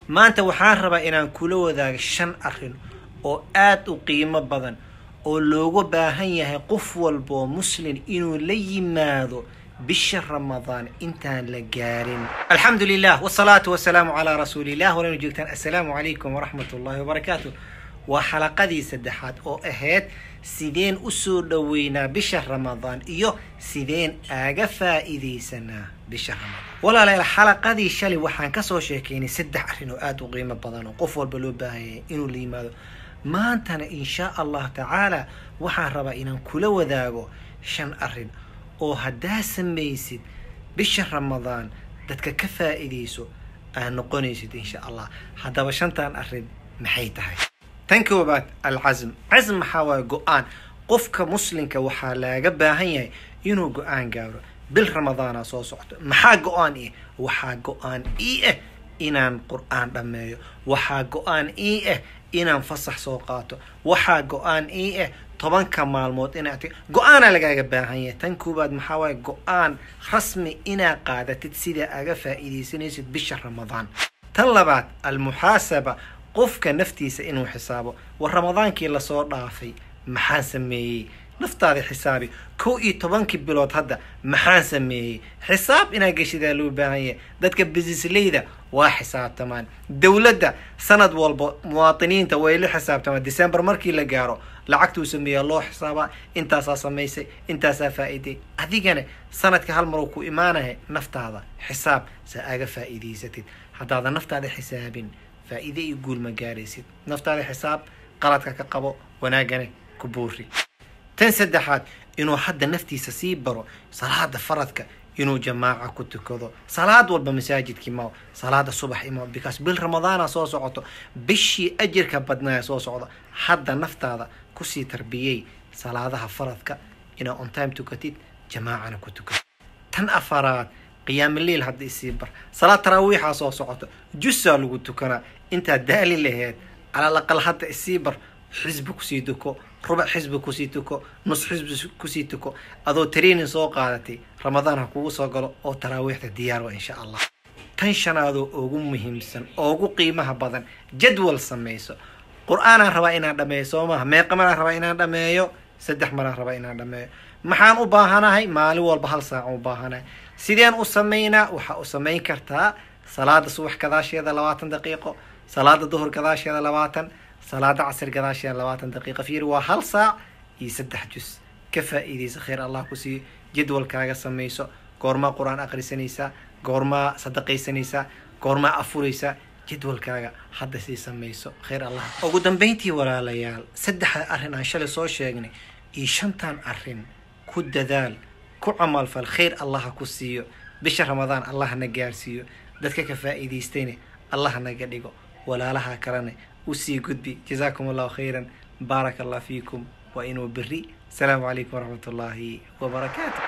maanta waxaan rabaa inaan kula wadaago shan arrin oo aada u qiimo badan oo looga baahan yahay qof walba oo muslin inuu la yimaado bisha ramadaan intaan la gaarin alxamdu lilah wsalaatu wasalaamu calaa rasuulilah walana joogtaan assalaamu calaykum waraxmat ullahi wabarakaatu waa xalaqadii saddexaad oo ahayd sideen usoo dhoweynaa bisha ramadaan iyo sideen aaga faa'iidaysanaa bisha ramadaan walaalayaal xalaqadii shalay waxaan kasoo sheekeynay saddex arrin oo aada u qiimo badan oo qof walba loo baahanyay inuu la yimaado maantana inshaa allah tacaala waxaan rabaa inaan kula wadaago shan arrin oo haddaa samaysid bisha ramadaan dadka ka faa'iidayso aad noqonaysid insha allah haddaba shantan arrin maxay tahay tan koobaad alcasm casm maxaa waaye go-aan qofka muslimka waxaa laaga baahan yahay inuu go-aan gaaro bil ramadaana soo socto maxaa go-aan ih waxaa go-aan ii ah inaan qur-aan dhammeeyo waxaa go-aan ii ah inaan fasax soo qaato waxaa go-aan ii ah tobanka maalmood inaa go-aanaa lagaaga baahan yahay tan koowaad maxaa waaye go-aan rasmi inaa qaadatid sidaa aga faa'iidaysanaysid bisha ramadaan tan labaad almuxaasaba qofka naftiisa inuu xisaabo war ramadaankii lasoo dhaafay maxaan sameeyey naftaada xisaabi kow iyo tobankii bilood hadda maxaan sameeyey xisaab inaa geshidaa loo baahan yahay dadka bisisleyda waa xisaabtamaan dowladda sanad walba muwaadiniinta way la xisaabtamaan december markii la gaaro lacagtuu sameeyaa loo xisaabaa intaasaa samaysay intaasaa faa'iiday adigana sanadka hal maruu ku imaanaya naftaada xisaab saa aga faa'iidaysatid haddaadan naftaada xisaabin faa'iide iyo guul ma gaaraysid naftaada xisaab qaladka ka qabo wanaagana ku buuri tan saddexaad inuu hadda naftiisa sii baro salaada faradka inuu jamaaca ku tukado salaad walba masaajidkii mao salaada subax imao because bil ramadaana soo socoto bishii ajirka badnaaya soo socda hadda naftaada kusii tarbiyey salaadaha faradka inaa on time tukatid jamaacana ku tukatid tan afaraad qiyaamiliil hadda isii bar salaad taraawiixaa soo socoto jusaa lagu tukanaa intaad daali laheed calal aqal hadda isii bar xisbi kusii tuko rubac xisbi kusii tuko nus xisbi kusii tuko adoo training soo qaadatay ramadaan ha kugu soo galo oo taraawiixda diyaarwa insha allah tan shanaadoo ugu muhiimsan ugu qiimaha badan jadwal samayso qur-aanaan rabaa inaan dhameeyo soo maaha meeqa maraan rabaa inaan dhameeyo saddex maraan rabaa inaan dhameeyo maxaan u baahanahay maalin walba hal saacan u baahanahay sideen u samaynaa waxaa u samayn kartaa salaada subax gadaasheeda labaatan daqiiqo salaada duhur gadaasheeda labaatan salaada casir gadaasheeda labaatan daqiiqa fiir waa hal saac iyo saddex jus ka faa'iidaysa khayr allah ku siiyo jadwalkaaga samayso goormaa qur-aan akhrisanaysaa goormaa sadaqaysanaysaa goormaa afuraysaa jadwalkaaga hadda sii samayso khayr allah ugu dambeyntii walaalayaal saddexda arrin aan shalay soo sheegnay iyo shantan arrin ku dadaal ku camalfal khayr allah ha ku siiyo bisha ramadaan allah na gaarsiiyo dadka ka faa'iidaystayna allah naga dhigo walaalaha kalena usii gudbi jazaakum allahu khayran baaraka allah fiikum waa inuu beri asalaamu calaykum waraxmat ullaahi wabarakaatu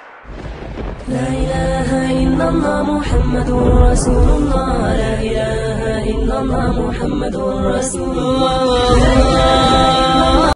لا إله إلا الله محمد رسول الله لا إله إلا الله محمد رسول الله